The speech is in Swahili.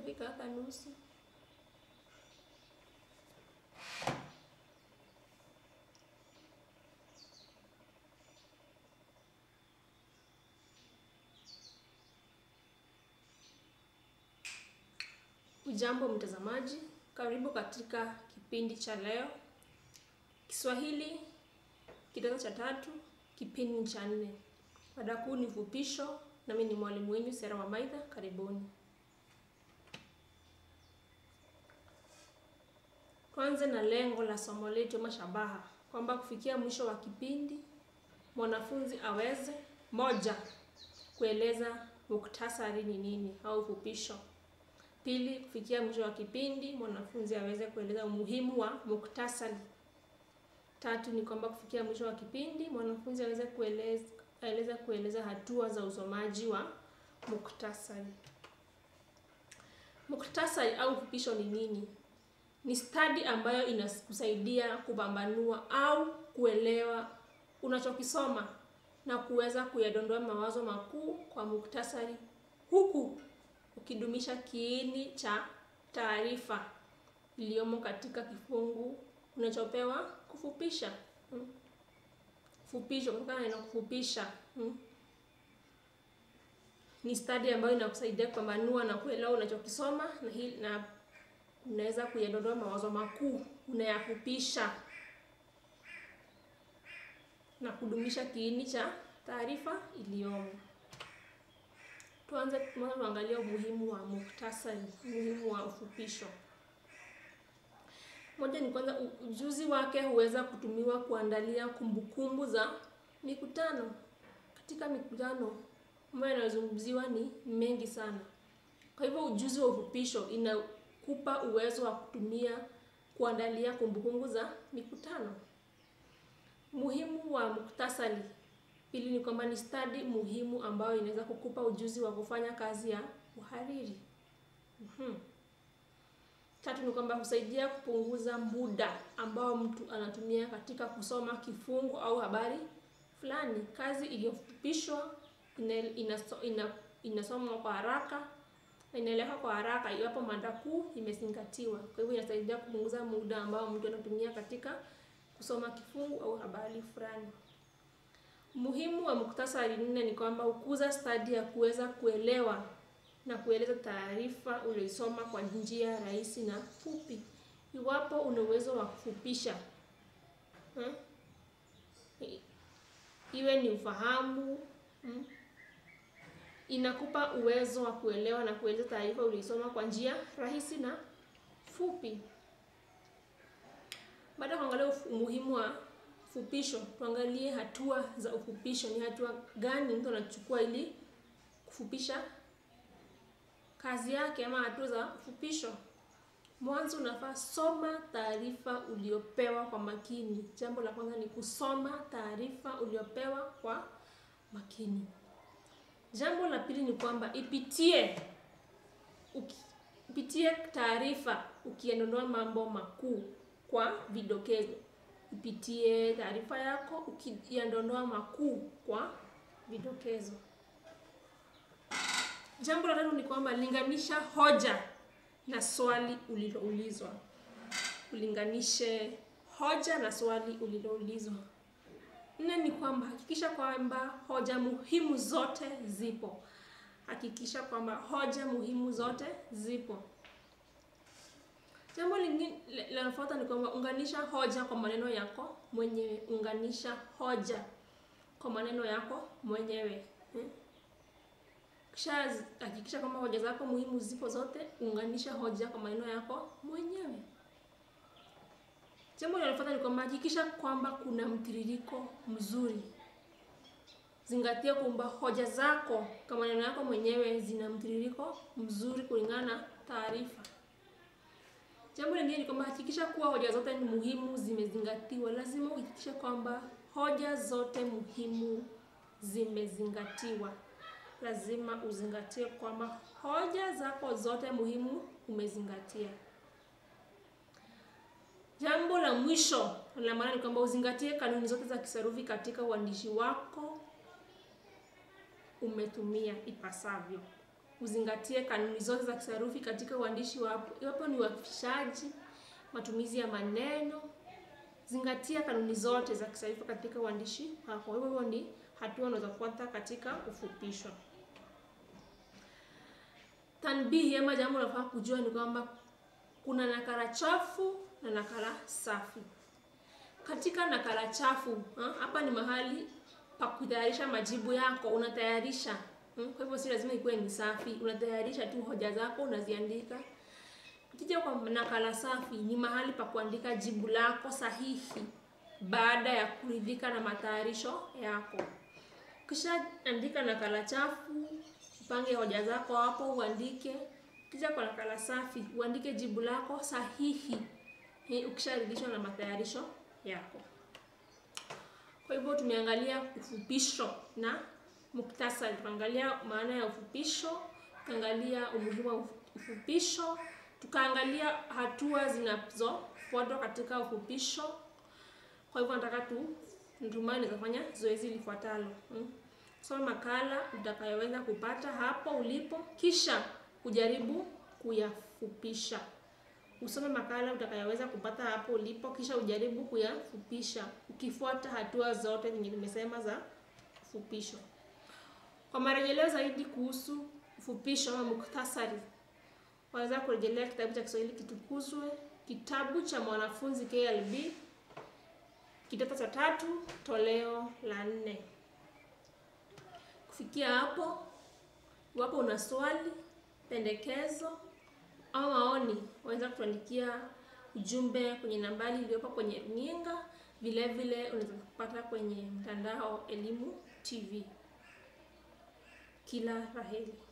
itafika hata nusu. Ujambo mtazamaji, karibu katika kipindi cha leo Kiswahili kidato cha tatu, kipindi cha nne. Mada kuu ni fupisho, nami ni mwalimu wenu Sera Wamaitha. Karibuni. Tuanze na lengo la somo letu ama shabaha, kwamba kufikia mwisho wa kipindi mwanafunzi aweze moja, kueleza muktasari ni nini au fupisho. Pili, kufikia mwisho wa kipindi mwanafunzi aweze kueleza umuhimu wa muktasari. Tatu ni kwamba kufikia mwisho wa kipindi mwanafunzi aweze kueleza aeleza kueleza hatua za usomaji wa muktasari. Muktasari au fupisho ni nini? Ni stadi ambayo inakusaidia kupambanua au kuelewa unachokisoma na kuweza kuyadondoa mawazo makuu kwa muktasari huku ukidumisha kiini cha taarifa iliyomo katika kifungu unachopewa kufupisha. Hmm. Fupisho kutokana na neno kufupisha. Hmm. Ni stadi ambayo inakusaidia kupambanua na kuelewa unachokisoma na hili na unaweza kuyadondoa mawazo makuu unayafupisha na kudumisha kiini cha taarifa iliyomo. Tuanze kwanza tuangalie umuhimu wa muktasari, umuhimu wa ufupisho. Moja ni kwanza, ujuzi wake huweza kutumiwa kuandalia kumbukumbu za mikutano. Katika mikutano ambayo inayozungumziwa ni mengi sana, kwa hivyo ujuzi wa ufupisho inakupa uwezo wa kutumia kuandalia kumbukumbu za mikutano. Muhimu wa muktasari Pili ni kwamba ni stadi muhimu ambayo inaweza kukupa ujuzi wa kufanya kazi ya uhariri. Mm-hmm. Tatu ni kwamba husaidia kupunguza muda ambao mtu anatumia katika kusoma kifungu au habari fulani. Kazi iliyofupishwa inasomwa ina, ina kwa haraka na inaeleweka kwa haraka iwapo mada kuu imezingatiwa. Kwa hivyo inasaidia kupunguza muda ambao mtu anatumia katika kusoma kifungu au habari fulani. Muhimu wa muktasari nne ni kwamba hukuza stadi ya kuweza kuelewa na kueleza taarifa ulioisoma kwa njia rahisi na fupi. Iwapo una uwezo wa kufupisha hmm? iwe ni ufahamu hmm? inakupa uwezo wa kuelewa na kueleza taarifa ulioisoma kwa njia rahisi na fupi. Baada ya kuangalia umuhimu wa fupisho tuangalie hatua za ufupisho. Ni hatua gani mtu anachukua ili kufupisha kazi yake, ama hatua za ufupisho? Mwanzo unafaa soma taarifa uliopewa kwa makini. Jambo la kwanza ni kusoma taarifa uliopewa kwa makini. Jambo la pili ni kwamba ipitie uki, ipitie taarifa ukiendonoa mambo makuu kwa vidokezo ipitie taarifa yako ukiyadondoa makuu kwa vidokezo. Jambo la tatu ni kwamba linganisha hoja na swali uliloulizwa. Ulinganishe hoja na swali uliloulizwa. Nne ni kwamba hakikisha kwamba hoja muhimu zote zipo. Hakikisha kwamba hoja muhimu zote zipo. Jambo lingine linalofuata ni kwamba unganisha hoja kwa maneno yako mwenyewe. Unganisha hoja kwa maneno yako mwenyewe. Hmm? Kisha hakikisha kwamba hoja zako muhimu zipo zote, unganisha hoja kwa maneno yako mwenyewe. Jambo linalofuata ni kwamba hakikisha kwamba kuna mtiririko mzuri. Zingatia kwamba hoja zako kwa maneno yako mwenyewe zina mtiririko mzuri kulingana na taarifa. Jambo lingine ni kwamba hakikisha kuwa hoja zote ni muhimu zimezingatiwa. Lazima uhakikishe kwamba hoja zote muhimu zimezingatiwa. Lazima uzingatie kwamba hoja zako zote muhimu umezingatia. Jambo la mwisho la maana ni kwamba uzingatie kanuni zote za kisarufi katika uandishi wako umetumia ipasavyo. uzingatie kanuni zote za kisarufi katika uandishi wako, iwapo ni uafishaji, matumizi ya maneno. Zingatia kanuni zote za kisarufi katika uandishi wako. Hivyo hivyo ni hatua unazofuata katika ufupisho. Tanbihi ama jambo unafaa kujua ni kwamba kuna nakala chafu na nakala safi. Katika nakala chafu ha, hapa ni mahali pa kutayarisha majibu yako, unatayarisha hmm. Kwa hivyo si lazima ikuwe ni safi, unatayarisha tu hoja zako unaziandika. Ukija kwa nakala safi, ni mahali pa kuandika jibu lako sahihi baada ya kuridhika na matayarisho yako. Kisha andika nakala chafu, upange hoja zako hapo, uandike. Kisha kwa nakala safi, uandike jibu lako sahihi ukisharidhishwa na matayarisho yako. Kwa hivyo tumeangalia ufupisho na muktasari. Tukaangalia maana ya ufupisho, tukaangalia umuhimu wa ufupisho, tukaangalia hatua zinazofuatwa katika ufupisho. Kwa hivyo nataka tu natumai nitafanya zoezi lifuatalo. Hmm. Soma makala utakayoweza kupata hapo ulipo, kisha kujaribu kuyafupisha. Usome makala utakayoweza kupata hapo ulipo, kisha ujaribu kuyafupisha ukifuata hatua zote zenye nimesema za ufupisho. Kwa marejeleo zaidi kuhusu ufupisho ama muktasari, waweza kurejelea kitabu cha Kiswahili Kitukuzwe, kitabu cha mwanafunzi KLB, kidato cha tatu, toleo la nne. Kufikia hapo, iwapo una swali, pendekezo au maoni, waweza kutuandikia ujumbe kwenye nambari iliyopo kwenye runinga. Vile vile unaweza kupata kwenye mtandao Elimu TV. Kila la heri.